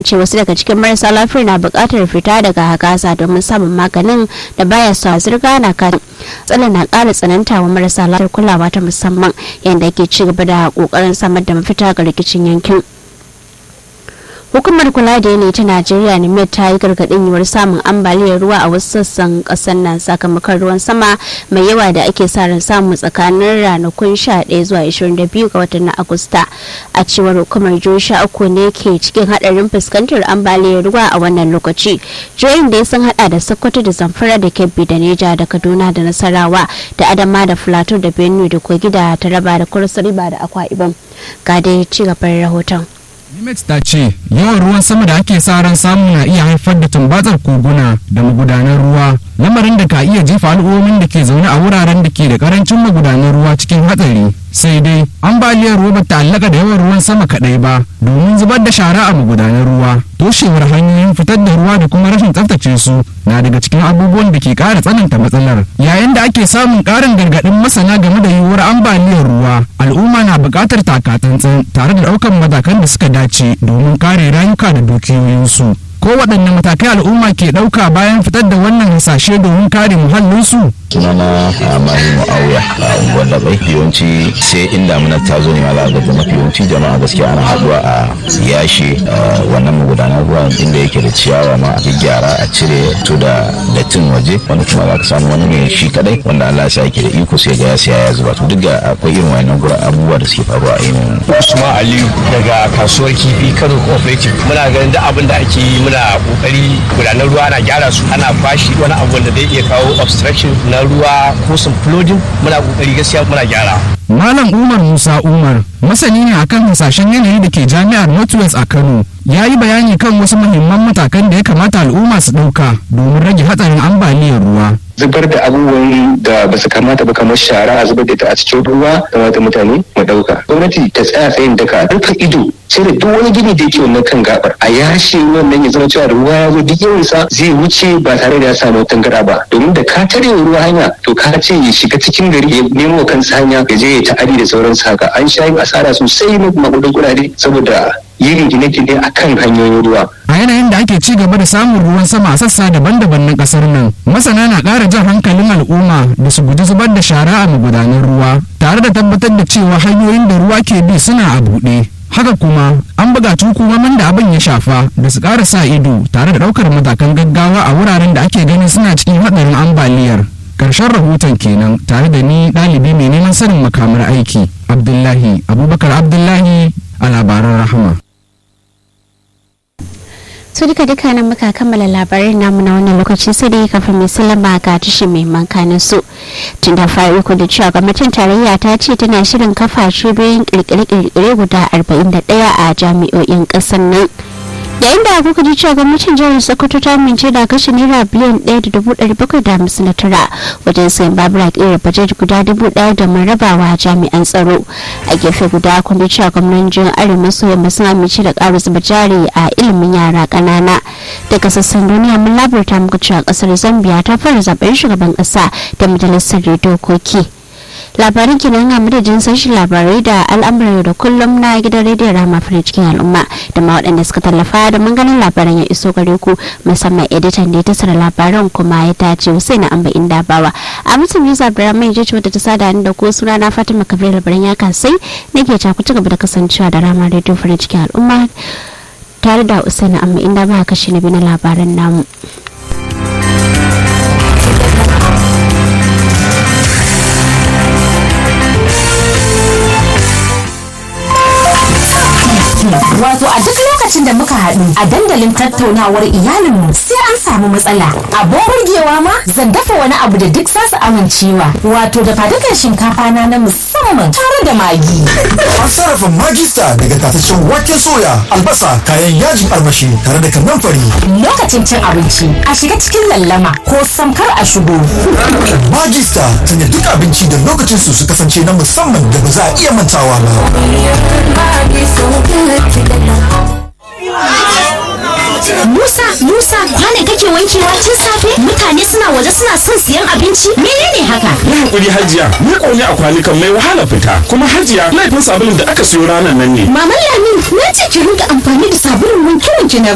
ce wasu daga cikin marasa lafiyar na buƙatar fita daga gaza domin samun maganin da baya sa zirga na kan tsanan na ƙara tsananta wa marasa lafiyar kulawa ta musamman yadda ke ci gaba da ƙoƙarin samar da mafita ga rikicin yankin hukumar kula da yanayi ta najeriya nimet ta yi gargaɗin yiwuwar samun ambaliyar ruwa a wasu sassan ƙasar nan sakamakon ruwan sama mai yawa da ake sa ran samu tsakanin ranakun 11 zuwa 22 ga watan na agusta a cewar hukumar jihohi sha uku ne ke cikin haɗarin fuskantar ambaliyar ruwa a wannan lokaci jihohin da sun hada da sokoto da zamfara da kebbi da neja da kaduna da nasarawa da adama da filato da benue da kogi da taraba da kursa riba da akwa ibom ga dai ci gaban rahoton Nimet ta ce yawan ruwan sama da ake sa ran samu na iya haifar da tumbatsar koguna da magudanan ruwa lamarin da ka iya jefa al'ummomin da ke zaune a wuraren da ke da karancin magudanan ruwa cikin hatsari sai dai ambaliyar ruwa ba ta allaka da yawan ruwan sama kadai ba domin zubar da shara a magudanan ruwa toshewar hanyoyin fitar da ruwa da kuma rashin tsaftace su na daga cikin abubuwan da ke kara tsananta matsalar yayin da ake samun karin gargadin masana game da yiwuwar ambaliyar ruwa al'umma na buƙatar takatsantsan tare da ɗaukar matakan da suka dace domin kare rayuka da dukiyoyinsu ko waɗanne matakai al'umma ke ɗauka bayan fitar da wannan hasashe domin kare muhallinsu sunana amani mu'awiya a unguwar labai yawanci sai in damuna ta zo ne ma za ga mafi yawanci jama'a gaskiya ana haduwa a yashe wannan magudanar ruwa inda yake da ciyawa ma a gyara a cire to da dattin waje wanda kuma za ka samu wani ne shi kadai wanda Allah ya yake da iko sai ga ya siya ya zuba to duk da akwai irin wannan gura abubuwa da suke faruwa a yin Usman Aliyu daga kasuwar kifi Kano Cooperative muna ganin da abin da ake yi muna kokari gudanar ruwa ana gyara su ana fashi wani abu da zai iya kawo obstruction na ruwa ko sun flooding muna kokari gaskiya muna gyara Malam Umar Musa Umar masani ne akan hasashen yanayi da ke jami'ar Northwest a Kano ya yi bayani kan wasu muhimman matakan da ya kamata al'umma su ɗauka domin rage hatsarin ambaliyar ruwa. zubar da abubuwan da ba su kamata ba kamar shara a zubar da ita a cikin ruwa kamata mutane mu ɗauka gwamnati ta tsaya tsayin daka rufe ido sai da duk wani gini da yake wannan kan gabar a yashe wannan ya zama cewa ruwa ya zo duk yawansa zai wuce ba tare da ya samu tangara ba domin da ka tare ruwa hanya to ka ce ya shiga cikin gari ya nemo kansa hanya ya je ya ta'adi da sauran haka an sha yin asara sosai na magudan kuɗaɗe saboda yin gine-gine a kan hanyoyin ruwa. A yanayin da ake ci gaba da samun ruwan sama a sassa daban-daban na kasar nan, masana na ƙara jan hankalin al'umma da su guji zubar da shara a magudanan ruwa, tare da tabbatar da cewa hanyoyin da ruwa ke bi suna a buɗe. Haka kuma an buƙaci hukumomin da abin ya shafa da su ƙara sa ido tare da ɗaukar matakan gaggawa a wuraren da ake ganin suna cikin haɗarin ambaliyar. Ƙarshen rahoton kenan tare da ni ɗalibi mai neman sanin makamar aiki Abdullahi Abubakar Abdullahi a labaran rahama. su duka duka nan muka kammala labarin namu na wannan lokaci sai dai kafin mai sallama ga tashi mai mankanin su tun da fari ku da cewa gwamnatin tarayya ta ce tana shirin kafa cibiyoyin kirkire-kirkire guda 41 a jami'o'in kasar nan yayin da kuka ji cewa gwamnatin jihar sokoto ta amince da kashe naira biliyan ɗaya da dubu ɗari bakwai da hamsin da tara wajen sayan babura ƙera bajet guda dubu ɗaya da rabawa jami'an tsaro a gefe guda kun ji cewa gwamnan jihar arewa maso yamma sun amince da ƙara zuba jari a ilimin yara ƙanana daga sassan duniya mun labarta muku cewa ƙasar zambia ta fara zaben shugaban ƙasa da majalisar dokoki labarin kenan a madadin sashen labarai da al'amuran da kullum na gidan rediyon rama fara cikin al'umma da ma waɗanda suka tallafa da ganin labaran ya iso gare ku musamman editan da ya tasara labaran kuma ya tace sai na amba inda bawa a mutum ya zabira mai jeci wadda ta sada da ko suna na fatima kabir labaran ya kasai nake ta ku ci gaba da kasancewa da rama rediyo fara cikin al'umma tare da usaina amma inda ba kashi na biyu na labaran namu. Wato a duk lokacin da muka haɗu a dandalin tattaunawar iyalinmu sai an samu matsala. Abin burgewa ma zan dafa wani abu da duk zasu amincewa. Wato da fadukan shinkafa na na musamman tare da magi. An sarrafa magista daga tataccen waken soya, albasa, kayan yajin armashi tare da kannan fari. Lokacin cin abinci a shiga cikin lallama ko samkar a shigo. Magista sanya duk abinci da lokacin su su kasance na musamman da ba za a iya mantawa ba. Musa, Musa, kwane kake wankewa tun safe? Mutane suna waje suna son siyan abinci? Menene haka? Yi hakuri hajiya, ni ƙone a kwanukan mai wahala fita. Kuma hajiya, laifin sabulun da aka siyo ranar nan ne. Maman Lamin, na ce ki rinka amfani da sabulun wanke-wanke na